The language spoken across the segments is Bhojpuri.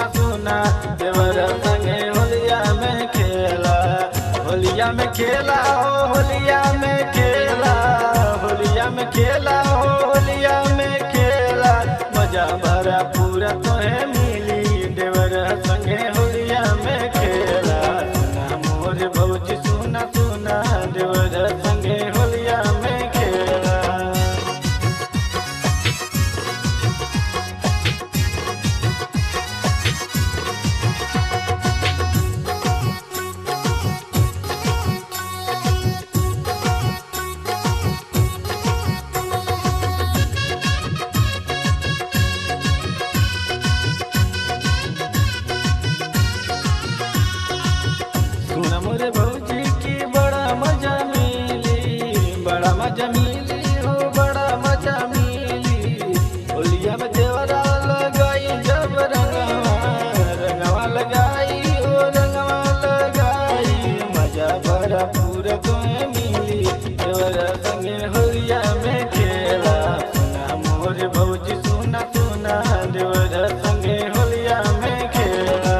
सुना देवर संगे होलिया में खेला होलिया में खेला हो होलिया में खेला होलिया में खेला हो होलिया में खेला मजा भरा पूरा तोहे मिली देवर संगे होलिया में खेला सुना मोर भौजी सुना सुना देवर संगे होलिया में खेला सुन मोरे भौजी की बड़ा मजा मिली बड़ा मजा मिली हो बड़ा मजा मिली होलिया में देवरा लगाई जब रंगवा रंगवा लगाई हो रंगवा लगाई मजा बड़ा पूरा तुम्हें मिली देवरा संगे होलिया में खेला सुना मोरे भौजी सुना सुना देवरा संगे होलिया में खेला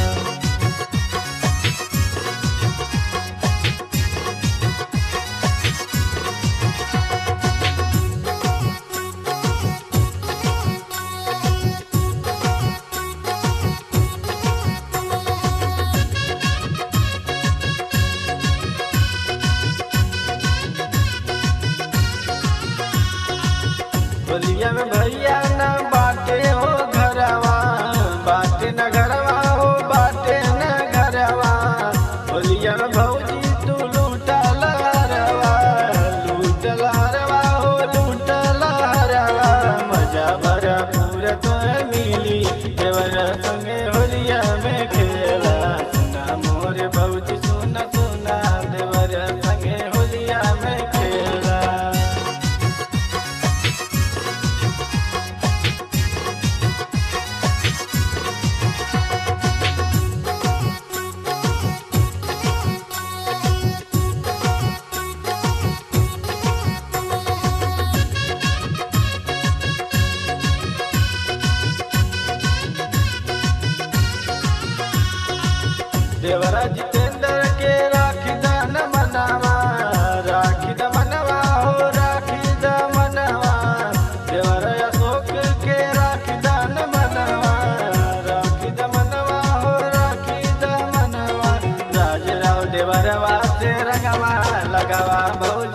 बोलिया में भैया न बाटे हो घरवा बाटे न घरवा हो बाटे न घरवा बोलिया में भौजी तू लूटा लहरवा लूट लहरवा हो लूट लहरवा मजा भरा पूरा तो मिली देवर संगे होलिया में खेला सुना मोरे भौजी सुना सुना देवर संगे होलिया में खेला देवरा जितेंद्र के राखी दान मनवा राखी द मनवा हो राखी द मनवा देवरा अशोक के राखी दान मनवा राखी द मनवा हो राखी द मनवा राज राव देवरवा से रंगवा लगावा बहु